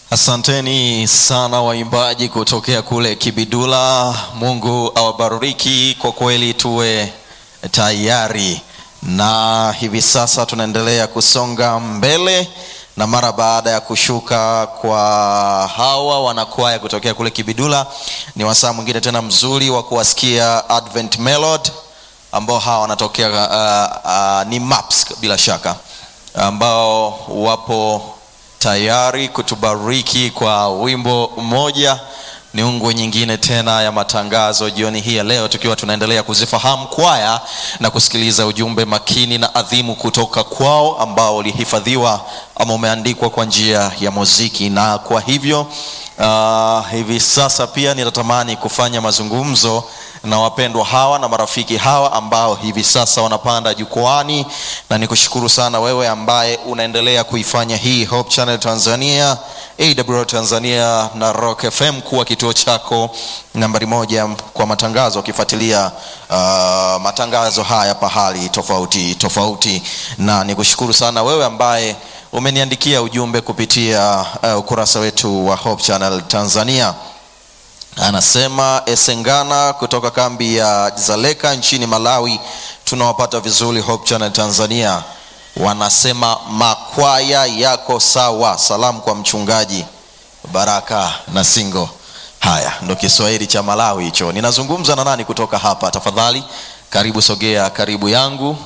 Asanteni sana waimbaji kutokea kule Kibidula. Mungu awabariki. Kwa kweli tuwe tayari, na hivi sasa tunaendelea kusonga mbele, na mara baada ya kushuka kwa hawa wanakwaya kutokea kule Kibidula, ni wasaa mwingine tena mzuri wa kuwasikia Advent Melody ambao hawa wanatokea uh, uh, ni Maps bila shaka ambao wapo tayari kutubariki kwa wimbo mmoja ni ungwe nyingine tena ya matangazo jioni hii ya leo tukiwa tunaendelea kuzifahamu kwaya na kusikiliza ujumbe makini na adhimu kutoka kwao ambao ulihifadhiwa ama umeandikwa kwa njia ya muziki na kwa hivyo uh, hivi sasa pia ninatamani kufanya mazungumzo na wapendwa hawa na marafiki hawa ambao hivi sasa wanapanda jukwani na nikushukuru sana wewe ambaye unaendelea kuifanya hii Hope Channel Tanzania AWR Tanzania na Rock FM kuwa kituo chako nambari moja kwa matangazo ukifuatilia uh, matangazo haya pahali tofauti tofauti na nikushukuru sana wewe ambaye umeniandikia ujumbe kupitia uh, ukurasa wetu wa Hope Channel Tanzania anasema Esengana kutoka kambi ya Zaleka nchini Malawi, tunawapata vizuri Hope Channel Tanzania. Wanasema makwaya yako sawa. Salamu kwa mchungaji Baraka na Singo. Haya ndo Kiswahili cha Malawi hicho. Ninazungumza na nani kutoka hapa? Tafadhali karibu, sogea karibu yangu.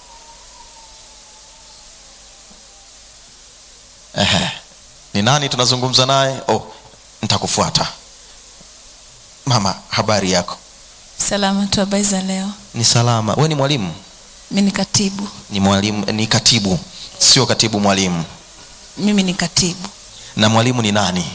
Ehe, ni nani tunazungumza naye? Oh, nitakufuata. Mama, habari yako? Salama tu, habari za leo? Ni salama. We ni mwalimu? Mi ni katibu. Ni mwalimu, ni katibu, sio katibu mwalimu. Mimi ni katibu. Na mwalimu ni nani?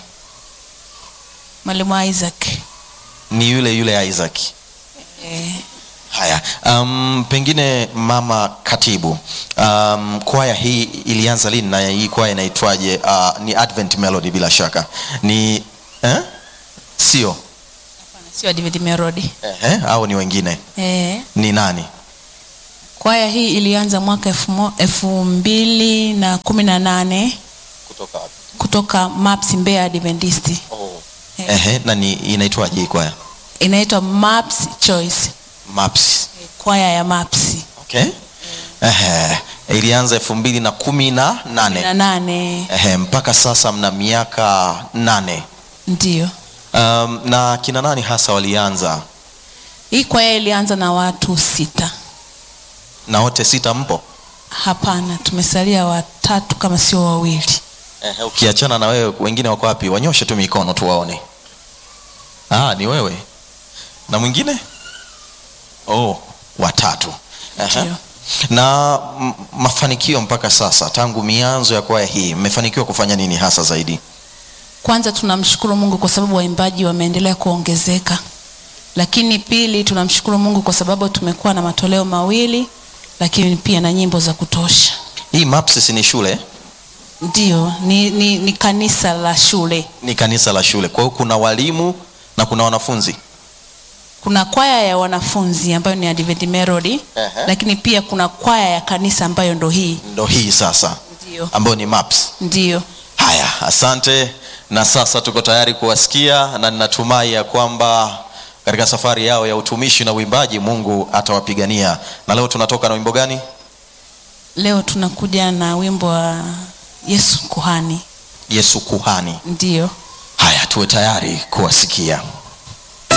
Mwalimu Isaac. Ni yule yule Isaac. Eh, Haya, um, pengine mama katibu, um, kwaya hii ilianza lini na hii kwaya inaitwaje? Uh, ni Advent Melody bila shaka ni eh? Sio sio David Merodi. eh, au ni wengine? Eh, Ni nani? kwaya hii ilianza mwaka elfu mo- elfu mbili na kumi na nane Kutoka wapi? kutoka Maps Mbeya Adventist. Oh. Eh. Ehe, na ni inaitwaje hii kwaya? Inaitwa Maps Choice, Maps. kwaya ya Maps Okay. Ehe, ilianza elfu mbili na kumi na nane. na nane Ehe, mpaka sasa mna miaka nane. ndio. Um, na kina nani hasa walianza? Hii kwaya ilianza na watu sita. Na wote sita mpo? Hapana, tumesalia watatu kama sio wawili. Ehe, ukiachana na wewe wengine wako wapi? Wanyoshe tu mikono tuwaone. Ah, ni wewe. Na mwingine? Oh, watatu. Ehe. Ndio. Na m- mafanikio mpaka sasa tangu mianzo ya kwaya hii mmefanikiwa kufanya nini hasa zaidi? Kwanza tunamshukuru Mungu kwa sababu waimbaji wameendelea kuongezeka, lakini pili tunamshukuru Mungu kwa sababu tumekuwa na matoleo mawili, lakini pia na nyimbo za kutosha. Hii MAPS ni shule, Ndio, ni, ni, ni kanisa la shule. ni kanisa la shule. Kwa hiyo kuna walimu na kuna wanafunzi. Kuna kwaya ya wanafunzi ambayo ni Advent Melody, Ehe. lakini pia kuna kwaya ya kanisa ambayo ndo hii. Ndo hii sasa Ndio, ambayo ni MAPS. ndio. Haya, asante. Na sasa tuko tayari kuwasikia, na ninatumai ya kwamba katika safari yao ya utumishi na uimbaji Mungu atawapigania. Na leo tunatoka na wimbo gani? Leo tunakuja na wimbo wa Yesu Kuhani. Yesu Kuhani. Ndio. Haya, tuwe tayari kuwasikia.